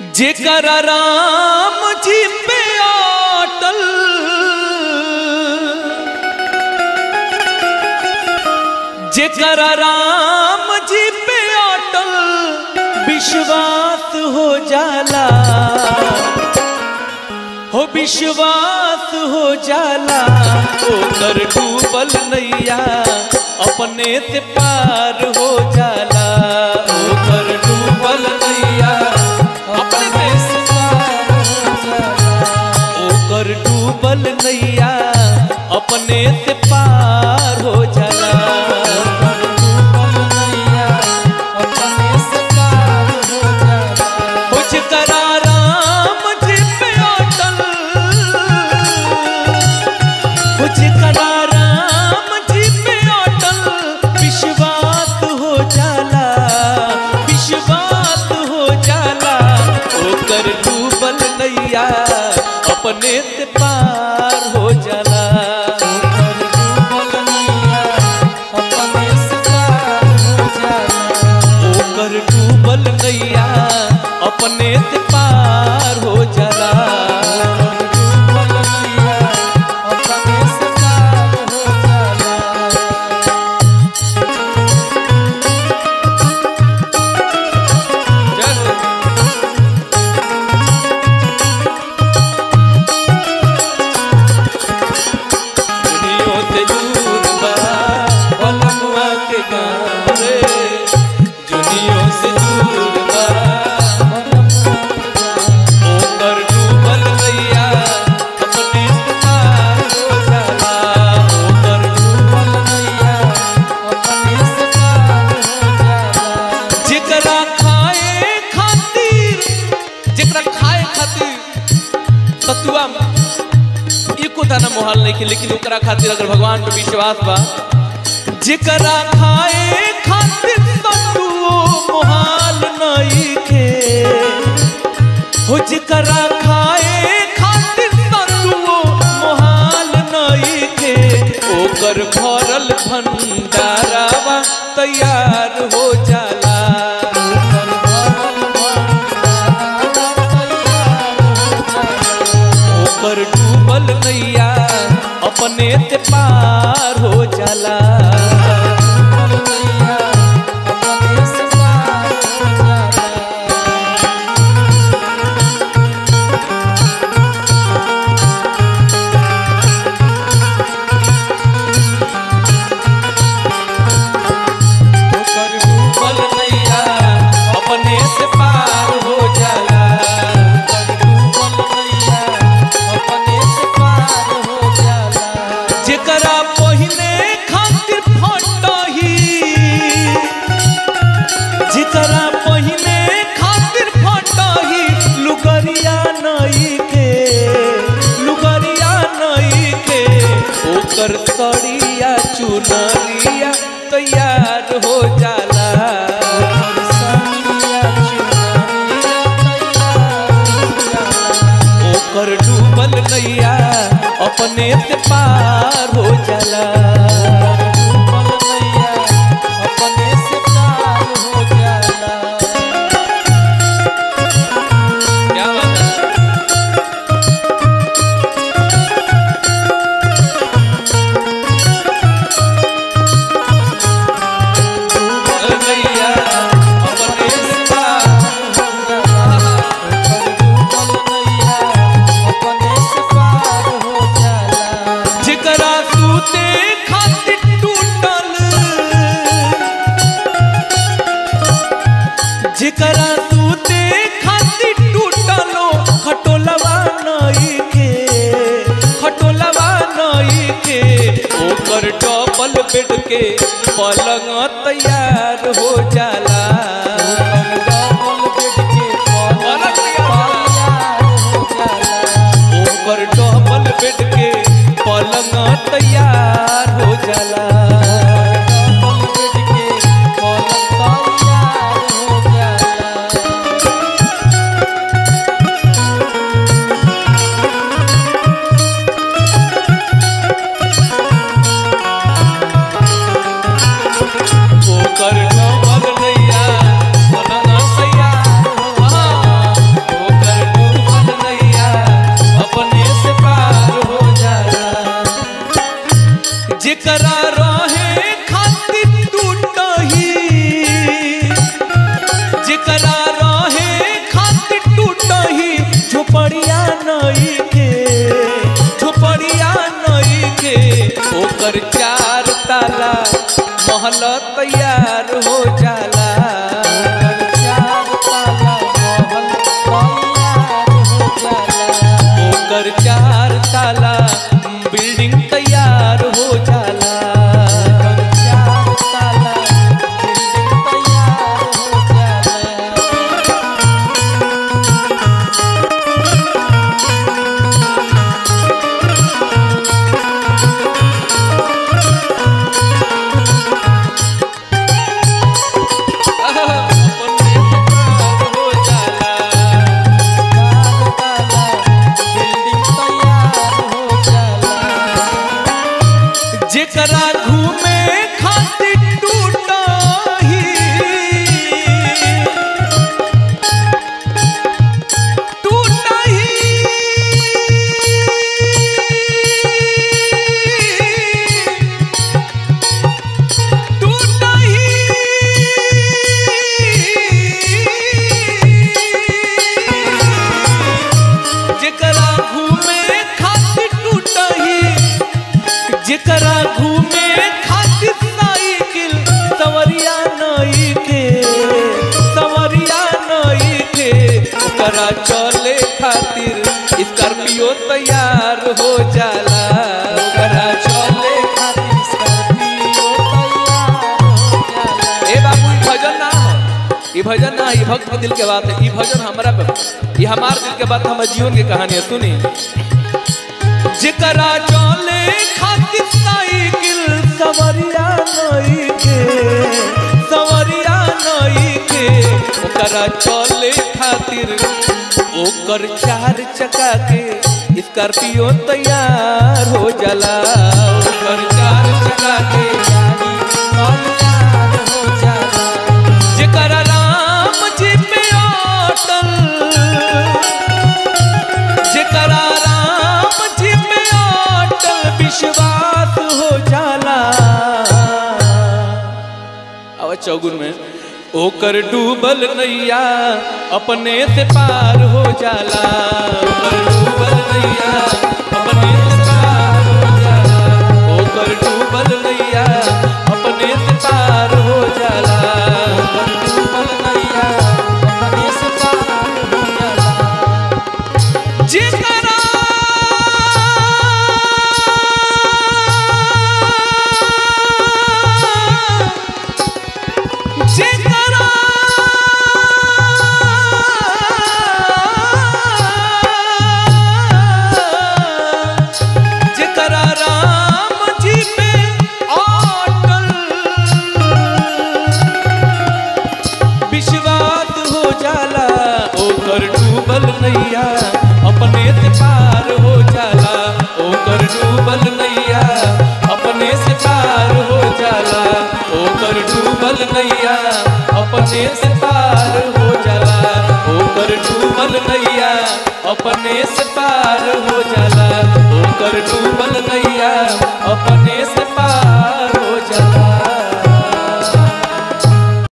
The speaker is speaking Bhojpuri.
जेकर राम जी पे अटल जेकर राम जी पे अटल विश्वास हो जाला हो विश्वास हो जाला ओकर डूबल नैया अपने से पार हो जाला ओकर डूबल नैया अपने से ओकर डूबल नैया अपने से पार हो जाला कुछ करा राम जी पे अटल कुछ करा राम जी पे अटल विश्वास हो जाला विश्वास हो जाला ओकर डूबल नैया अपने से पार हो जाला ओकर डूबल नैया अपने से पार हो जाला दुनियों से दूर बा पलमुआ के गाँव रे दुनियों से दूर बा ओकर डूबल नैया अपने से पार हो जाला ओकर डूबल नैया जेकरा खाए खातिर जेकरा खाए खातिर सतुआ एको दाना मोहाल नहीं लेकिन ओकरा खातिर अगर भगवान पे विश्वास बा जेकरा खाए खातिर सतुओ मोहाल नहीं के हो जेकरा खाए खातिर सतुओ मोहाल नहीं के ओकर भरल भंडारावा तैयार हो जाला ओकर डूबल नैया अपने से पार हो जाला ओकर डूबल नैया अपने से पार हो जाला जेकरा पहिने खातिर फटही जेकरा पहिने खातिर फटही लुगरिया नई के लुगरिया नई के ओकर सड़िया चुनरिया तैयार हो जाला ओकर डूबल नैया अपने से पार हो जाला क्या बात है नैया अपने से पार जेकरा सूते खातिर टूटल जेकरा सूते खातिर टूटलो खटोलवा नई के खटोलवा नई के ओकर डबल बेड के पलंग तैयार हो जाला पलंग तैयार हो जाला। ओकर डबल बेड के पलंग तैयार हो जाला ओकर डबल नैया जेकरा रहे खातिर टूटही झोपड़िया नई के झोपड़िया नई के ओकर चार ताला महल तैयार हो जाला चार ताला महल तैयार हो जाला ओकर चार ताला बिल्डिंग तैयार हो जाला ओकर चार ताला बिल्डिंग तैयार हो जाला जेकरा घूमे खातिर टूटही टूटही टूटही जेकरा घूमे खातिर टूटही जेकरा घूमे खातिर साइकिल सवरिया नई के सवरिया नई के ओकरा चले खातिर स्कॉर्पियो तैयार हो जाला ओकरा चले खातिर स्कॉर्पियो तैयार हो जाला ए बाबू ई भजन ना हो ई भजन ना ई भक्त के दिल के बात है ई भजन हमरा पे ई हमार दिल के बात हमर जीवन के कहानी है सुनी जेकरा चले खातिर साइकिल सवरिया नई के सवरिया नई के ओकरा चले खातिर ओकर चार चक्का के स्कॉर्पियो तैयार हो जाला ओकर चार चक्का के गाड़ी तैयार हो जाला जेकरा राम जी पे अटल जेकरा राम जी पे अटल विश्वास हो जाला अब चौगुन में ओकर डूबल नैया अपने से पार हो जाला ओकर डूबल नैया अपने से पार हो जाला ओकर डूबल नैया अपने से पार हो जाला ओकर डूबल नैया अपने से पार हो जाला जेकरा जेकरा जेकरा राम जी पे अटल विश्वास हो जाला ओकर डूबल नैया अपने से पार हो जाला ओकर डूबल नैया अपने से पार हो जाला ओकर डूबल नैया अपने से पार हो जाला ओकर डूबल नैया अपने से पार हो जाला ओकर डूबल नैया